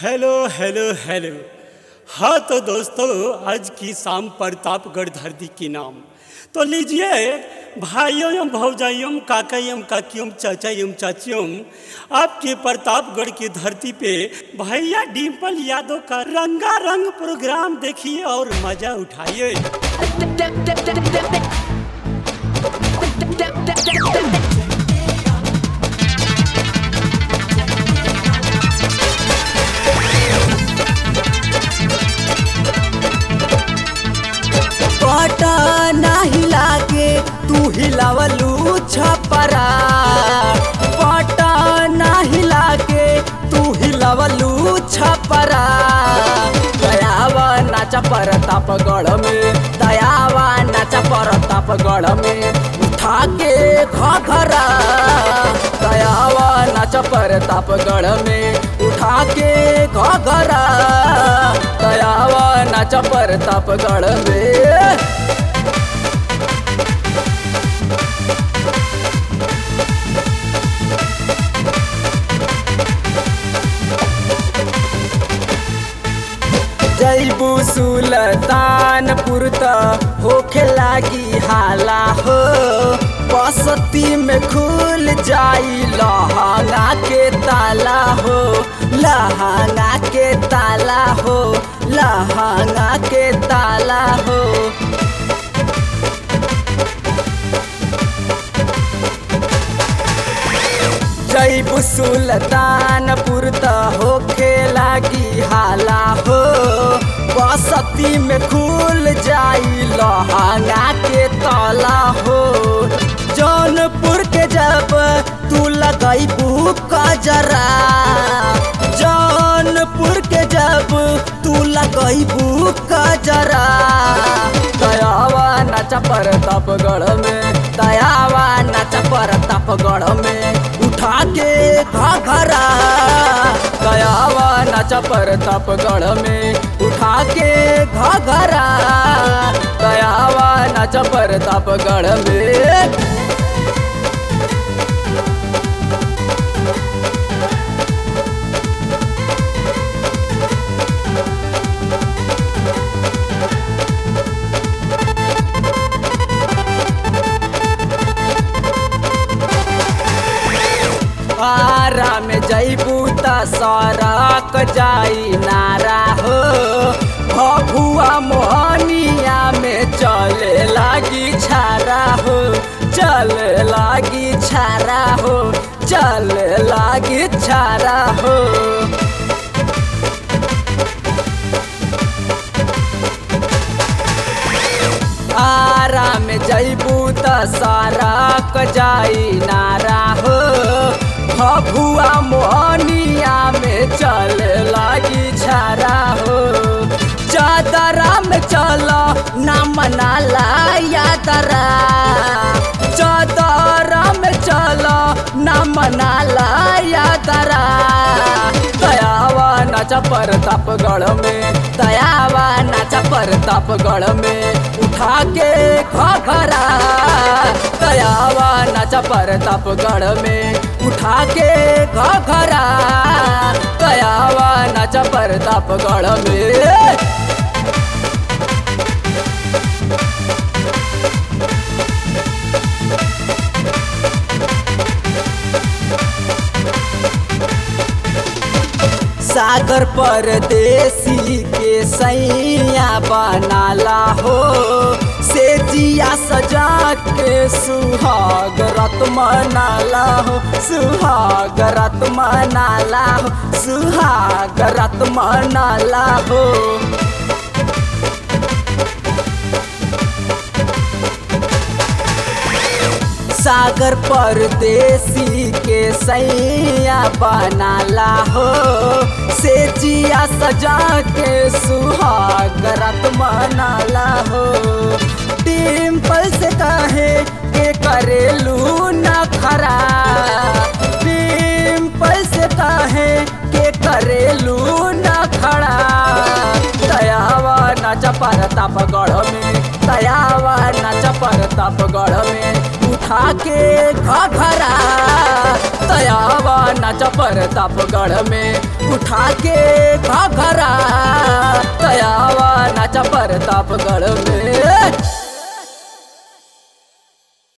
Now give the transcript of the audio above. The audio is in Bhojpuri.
हेलो हेलो हेलो हाँ तो दोस्तों आज की शाम प्रतापगढ़ धरती की नाम तो लीजिए भाइयों एवं भौजाइयों काका एवं काकियों चाचा एवं चाचियों आपके प्रतापगढ़ की धरती पे भैया डिम्पल यादव का रंगा रंग प्रोग्राम देखिए और मजा उठाइए पटना हिला के तू हिलावलू छपरा पटना हिला के तू हिलावलू छपरा दयावा नाचा प्रतापगढ़ में दयावा नाचा प्रतापगढ़ में उठा के घघरा दयावा नाचा प्रतापगढ़ में उठा के घघरा दयावा नाचा प्रतापगढ़ में जैबू सुल्तानपुर त होखे लागी हाला हो बसती में खुल जाई लहंगा के ताला हो लहंगा के ताला हो लहंगा के ताला हो जैबू सुल्तानपुर त होखे लागी हाला हो बसती में खुल जाई लहंगा के तला हो जौनपुर के जब तू लगैबू कजरा जौनपुर के जब तू लगैबू कजरा दयावा नाचा प्रतापगढ़ में दयावा नाचा प्रतापगढ़ में उठा के घघरा दयावा नाचा प्रतापगढ़ में उठा के घघरा दयावा नाचा प्रतापगढ़ में आरा में जैबू त सरक जाई नारा हो भभुआ मोहनिया में चले लागी छारा हो चले लागी छारा हो चले लागी छारा हो आरा में जैबू त सरक जाई नारा हो भभुआ मोहनिया में चल लागी छारा हो चादरा में चल ना मनाला यादरा चादरा में चल ना मनाला यादरा दयावा नाचा प्रतापगढ़ में दयावा नाचा प्रतापगढ़ में उठा के घघरा दयावा नाचा प्रतापगढ़ में उठा के घघरा दयावा नाचा प्रतापगढ़ में सागर परदेसी के सैया बनाला हो से जिया सजा के सुहाग रत मनाला हो सुहाग रत मनाला हो सुहाग रत मनाला हो सागर परदेसी के सैया बनाला हो से जिया सजा के सुहाग रत मनाला हो डिम्पल से कहे के करेलू न खरा डिम्पल से कहे के करेलू न खड़ा दयावा नाचा प्रतापगढ़ में दयावा नाचा प्रतापगढ़ में उठा उठा के घघरा तयावा नाच प्रतापगढ़ में उठा के घघरा तयावा नाच प्रतापगढ़ में